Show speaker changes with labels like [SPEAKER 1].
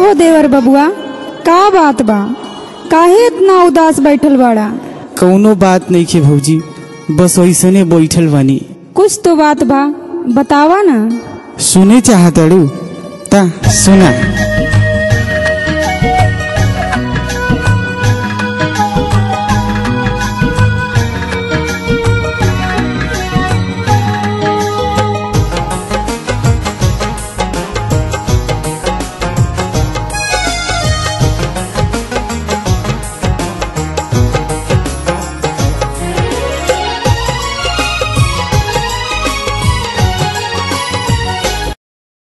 [SPEAKER 1] हो देवर बबुआ का बात बा काहे इतना उदास बैठल बाड़ा
[SPEAKER 2] कौनो बात नहीं खे भौजी बस वैसने बैठल बानी
[SPEAKER 1] कुछ तो बात बा बतावा ना
[SPEAKER 2] सुने चाहतड़ू ता सुना